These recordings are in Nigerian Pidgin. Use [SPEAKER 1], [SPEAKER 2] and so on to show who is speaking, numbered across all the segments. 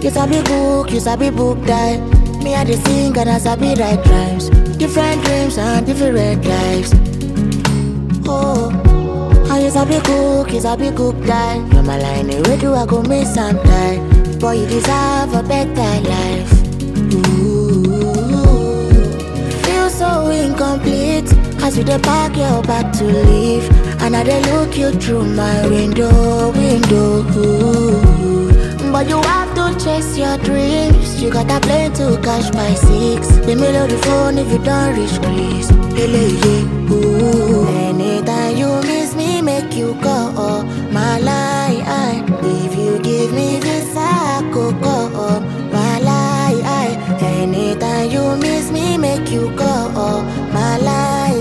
[SPEAKER 1] You sabi book, you sabi book die. Me I dey sing and I sabi write rhymes. Different dreams and different lives. Oh, and you sabi cook, you sabi cook die. You're my line, where do I go miss and die? Boy, you deserve a better life. Ooh, feel so incomplete as you dey pack your bag to leave, and I dey look you through my window, window. Ooh. But you have to chase your dreams. You got a plane to catch by six. Let me load the phone if you don't reach Greece. Hele, yeah, ooh. Anytime you miss me, make you go. Oh, my lie, if you give me this, I could go. Oh, my lie, anytime you miss me, make you go. Oh, my lie,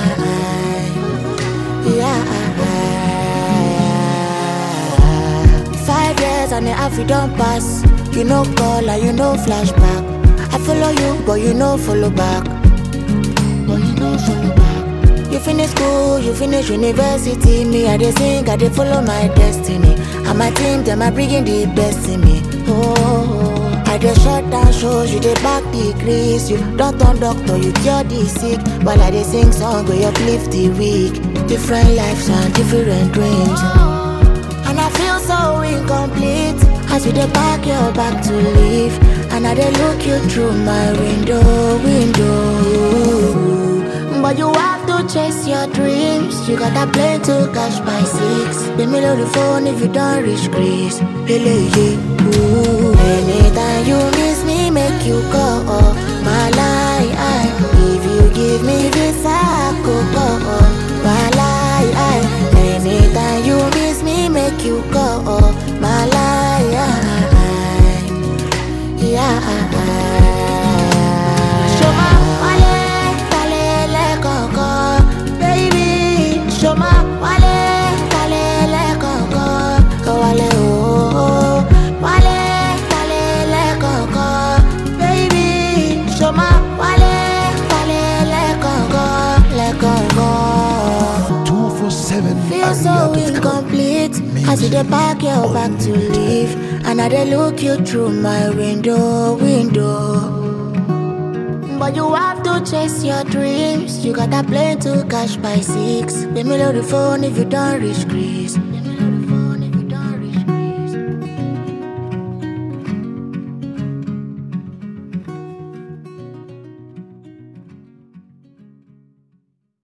[SPEAKER 1] yeah. Five years and a half you don't pass. You know call and you know flashback. I follow you, but you know follow back. But you know follow back. You finish school, you finish university. Me, I dey sing, I dey follow my destiny. And my team, them are bringing the best in me. Oh, I dey shut down shows, you dey back degrees. You don't turn doctor, you cure the sick. While I dey sing song, we uplift the weak. Different lives and different dreams. And I feel so incomplete as you dey pack your bag to leave. And I dey look you through my window, window. But you have to chase your dreams. You got a plane to catch by six. Let me load the phone if you don't reach Greece. Hele, yeah, ooh. Anytime you miss me, make you go. Oh, my lie, if you give me this, I could go. Oh, my lie, anytime you miss me, make you go. Oh, my lie, yeah. Show my wale, talele koko, baby. Show my wale, talele koko, wale oh, wale, talele koko, baby. Show my wale, talele koko, le koko.
[SPEAKER 2] 247
[SPEAKER 1] Feel so
[SPEAKER 2] Aria.com.
[SPEAKER 1] incomplete as you dey pack your bag to leave, and I dey look you through my window, window. But you have to chase your dreams. You got a plane to catch by six. Let me load the phone if you don't reach Greece.